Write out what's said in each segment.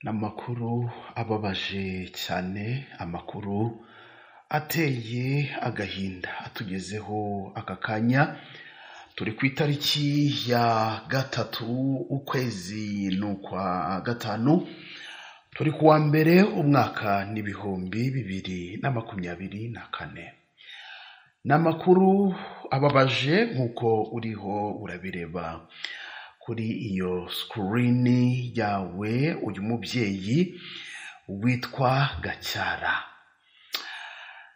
Ni amakuru ababaje cyane, amakuru ateye agahinda atugezeho aka kanya, turi ku itariki ya gatatu, ukwezi ni ukwa gatanu, turi ku wa mbere, umwaka ni ibihumbi bibiri na makumyabiri na kane. Ni amakuru ababaje nk'uko uriho urabireba kuri iyo sikirini yawe, uyu mubyeyi witwa Gacyara.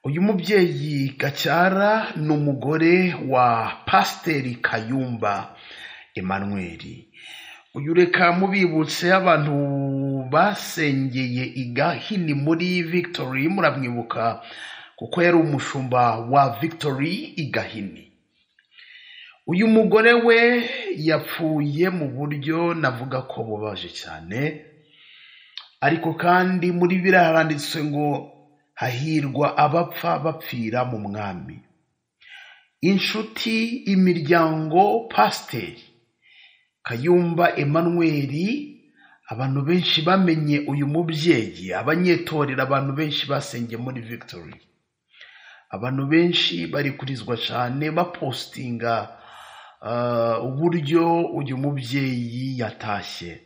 Uyu mubyeyi Gacyara ni umugore wa Pasiteri Kayumba Emmanuel. Uyu reka mubibutse abantu basengeye i Gahini muri Victory, muramwibuka kuko yari umushumba wa Victory i Gahini. Uyu mugore we yapfuye mu buryo navuga ko bubabaje cyane, ariko kandi muri biriya haranditse ngo hahirwa abapfa bapfira mu mwami. Inshuti, imiryango, pasiteri Kayumba Emmanuel, abantu benshi bamenye uyu mubyeyi, abanyetorera abantu benshi basengeye muri Victory. Abantu benshi barikurizwa cyane bapositinga ah, uburyo uyu mubyeyi yatashye.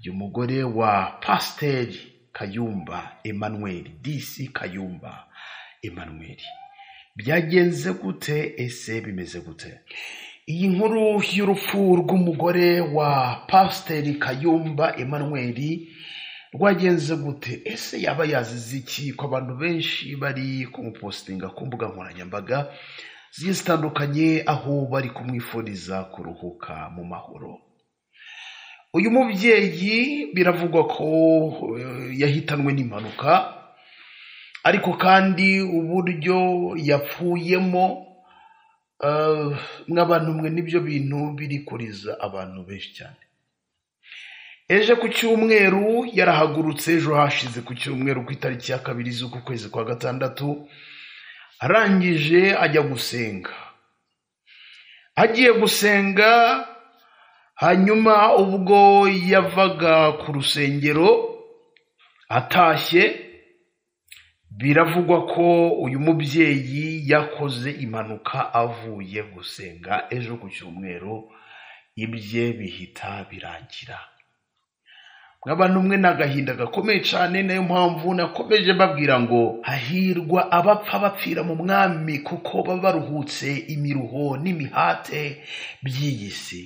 Uyu mugore wa Pasiteri Kayumba Emmanuel, DC Kayumba Emmanuel. Byagenze gute ese bimeze gute? Iyi nkuru y'urupfu rw'umugore wa Pasiteri Kayumba Emmanuel rwagenze gute? Ese yaba yazize iki ko abantu benshi bari kumupositinga ku mbuga nkoranyambaga zigiye zitandukanye aho bari kumwifuriza kuruhuka mu mahoro? Uyu mubyeyi biravugwa ko eh, yahitanwe n'impanuka ariko kandi uburyo yapfuyemo eh, mw'abantu mwe nibyo bintu biri kuriza abantu benshi cyane. Ejo ku cyumweru yarahagurutse ejo hashize ku cyumweru ku itariki ya kabiri z'uku kwezi kwa gatandatu arangije ajya gusenga agiye gusenga hanyuma ubwo yavaga ku rusengero atashye biravugwa ko uyu mubyeyi yakoze impanuka avuye gusenga ejo ku cyumweru ibye bihita birangira nk'abantu mwe ni agahinda gakomeye cyane nayo mpamvu nakomeje mbabwira ngo hahirwa abapfa bapfira mu mwami kuko baba baruhutse imiruho n'imihate by'iyi si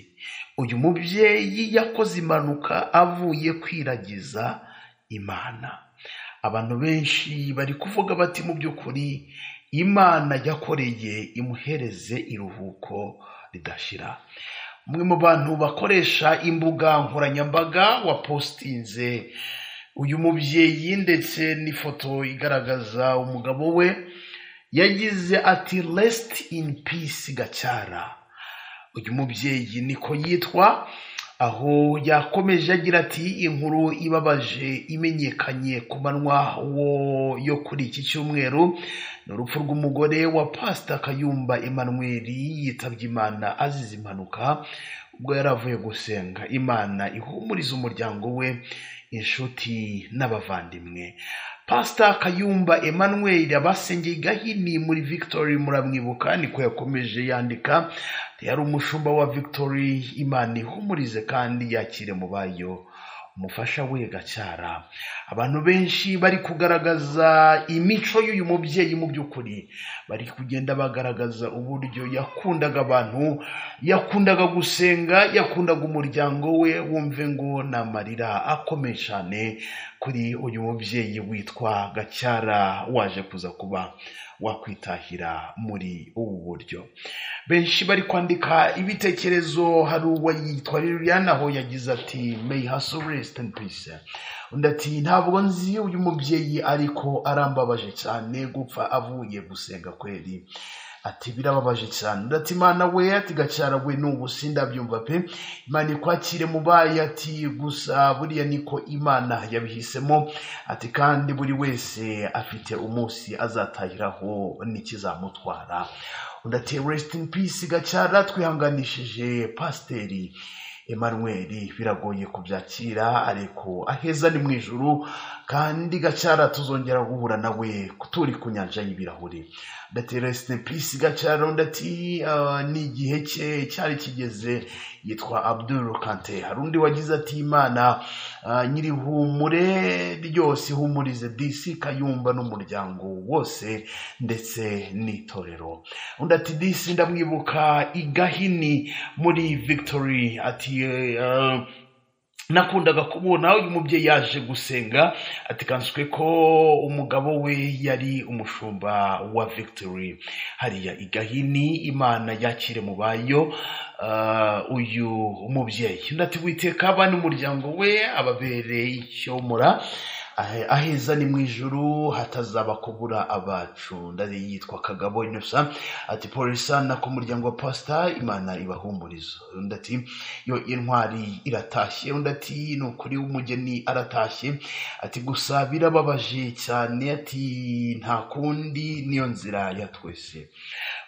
uyu mubyeyi yakoze impanuka avuye kwiragiza imana abantu benshi bari kuvuga bati mu by'ukuri imana yakoreye imuhereze iruhuko ridashira umwe mu bantu bakoresha imbuga nkoranyambaga wapositinze uyu mubyeyi ndetse n'ifoto igaragaza umugabo we yagize ati resiti ini pisi gacyara uyu mubyeyi niko yitwa aho yakomeje agira ati inkuru ibabaje imenyekanye ku manywa wo- yo kuri iki cyumweru ni urupfu rw'umugore wa pasita kayumba Emmanuel yitabye imana azize impanuka ubwo yari avuye gusenga imana ihumuriza umuryango we inshuti n'abavandimwe pasita kayumba Emmanuel abasengeye i gahini muri victory muramwibuka niko yakomeje yandika yari umushumba wa victory imana ihumurize kandi yakire mu bayo umufasha we gacyara abantu benshi bari kugaragaza imico y'uyu mubyeyi mu by'ukuri bari kugenda bagaragaza uburyo yakundaga abantu yakundaga gusenga yakundaga umuryango we wumve ngo ni amarira akomeye cyane kuri uyu mubyeyi witwa gacyara waje kuza kuba wakwitahira muri ubu buryo benshi bari kwandika ibitekerezo hari uwo yitwa Liliana aho yagize ati may her soul rest in peace undi ati ntabwo nzi uyu mubyeyi ariko arambabaje cyane gupfa avuye gusenga kweri ati birababaje cyane undi ati imana we ati gacyara we n'ubu sindabyumva pe imana ikwakire mu bayi ati gusa buriya niko imana yabihisemo ati kandi buri wese afite umunsi azatahiraho n'ikizamutwara undi ati resiti ini pisi gacyara twihanganishije pasiteri Emmanuel biragoye kubyakira ariko aheza ni mu ijuru kandi gacara tuzongera guhura nawe turi ku nyanja y'ibirahuri datereste pisi gacara undi ati "Ah, ni igihe cye cyari kigeze yitwa abdul kante hari undi wagize ati imana ah, nyiri humure ryose ihumurize disi kayumba n'umuryango wose ndetse n'itorero undi ati disi ndamwibuka i gahini muri victory ati "Eh, nakundaga kubona uyu mubyeyi yaje gusenga atikanswe ko umugabo we yari umushumba wa victory hariya i gahini imana yakire mu bayo ah, uyu mubyeyi undi ati witeka aba n'umuryango we ababere icyomora ahe- aheza ni mu ijuru hatazaba kubura abacu ndari yitwa kagabo innocent ati polisa na ku muryango wa pasita imana ibahumuriza undi ati yo intwari iratashye undi ati ni ukuri umugeni aratashye ati gusa birababaje cyane ati nta kundi niyo nzira ya twese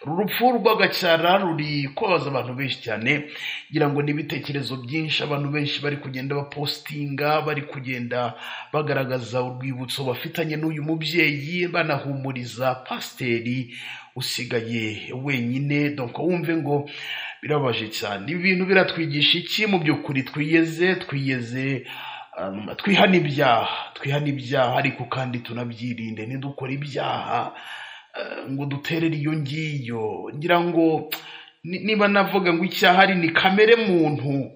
uru rupfu rw'agacara ruri kubabaza abantu benshi cyane ngira ngo n'ibitekerezo byinshi abantu benshi bari kugenda bapositinga bari kugenda bagaragaza urwibutso bafitanye n'uyu mubyeyi banahumuriza pasiteri usigaye wenyine donc wumve ngo birababaje cyane ibi bintu biratwigisha iki mu by'ukuri twiyeze twiyeze um, twihane ibyaha twihane ibyaha ariko kandi tunabyirinde ntidukore ibyaha eh, ngo duterere iyo ngiyo ngira ngo ni- niba navuga ngo icyaha ari ni kamere muntu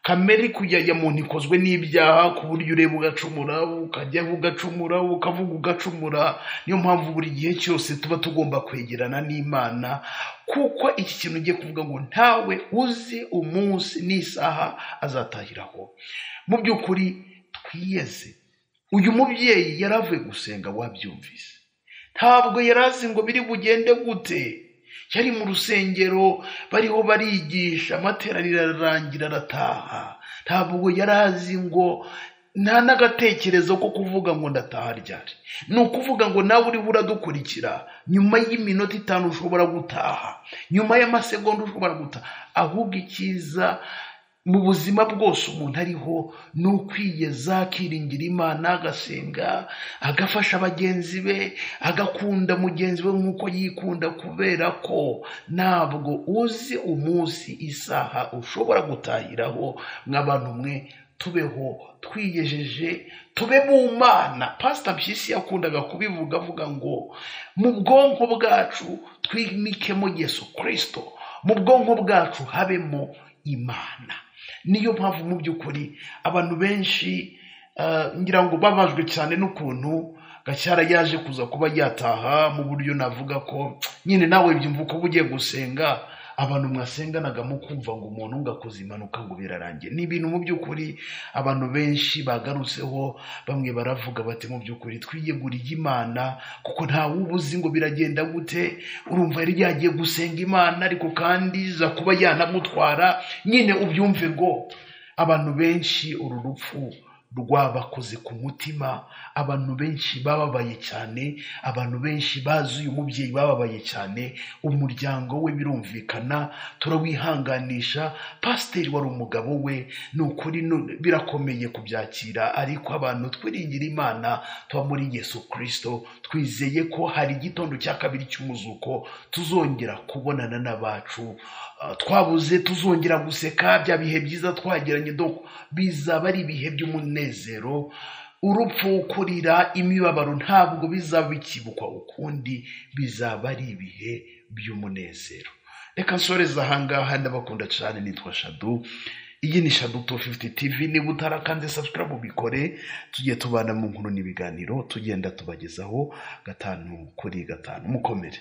kamere kujya ya muntu ikozwe n'ibyaha ku buryo ureba ugacumura ukajya ugacumura ukavuga ugacumura niyo mpamvu buri gihe cyose tuba tugomba kwegerana n'imana kuko iki kintu ugiye kuvuga ngo ntawe uzi umunsi n'isaha azatahiraho mu by'ukuri twiyeze uyu mubyeyi yari avuye gusenga wabyumvise ntabwo yari azi ngo biri bugende gute yari mu rusengero bariho barigisha amateraniro ararangira arataha ntabwo yari azi ngo nta n'agatekerezo ko kuvuga ngo ndataha ryari ni ukuvuga ngo nawe uriho uradukurikira nyuma y'iminota itanu ushobora gutaha nyuma y'amasegonda ushobora gutaha ahubwo icyiza mu buzima bwose umuntu ariho ni ukwiyeza akiringira imana agasenga agafasha bagenzi be agakunda mugenzi we nk'uko yikunda kubera ko ntabwo uzi umunsi isaha ushobora gutahiraho nk'abantu mwe tubeho twiyejeje tube mu mana pasita mpyisi yakundaga kubivuga avuga ngo mu bwonko bwacu twimikemo yesu kirisito mu bwonko bwacu habemo imana niyo mpamvu mu by'ukuri abantu benshi eh, ngira ngo babajwe cyane n'ukuntu gacyara yaje kuza kuba yataha mu buryo navuga ko nyine nawe byumva uko uba ugiye gusenga abantu mwasenganaga mukumva ngo umuntu ngakoze impanuka ngo birarangiye ni ibintu mu by'ukuri abantu benshi bagarutseho bamwe baravuga bati mu by'ukuri twiyeguriye imana kuko ntawe uba uzi ngo biragenda gute urumva yari yagiye gusenga imana ariko kandi iza kuba yanamutwara nyine ubyumve ngo abantu benshi uru rupfu rwabakoze ku mutima abantu benshi bababaye cyane abantu benshi bazi uyu mubyeyi bababaye cyane umuryango we birumvikana turawihanganisha pasiteri wari umugabo we ni ukuri nu- birakomeye kubyakira ariko abantu twiringira imana tuba muri yesu kirisito twizeye ko hari igitondo cya kabiri cy'umuzuko tuzongera kubonana n'abacu Ah, twabuze tuzongera guseka bya bihe byiza twagiranye doko bizaba ari ibihe by'umunezero urupfu kurira imibabaro ntabwo bizaba bikibukwa ukundi bizaba ari ibihe by'umunezero reka nsoreze ahangaha ndabakunda cyane nitwa shadu iyi ni shadu 250 tv niba utarakanze subscribe ubikore tujye tubana mu nkuru n'ibiganiro tugenda tubagezaho gatanu kuri gatanu mukomere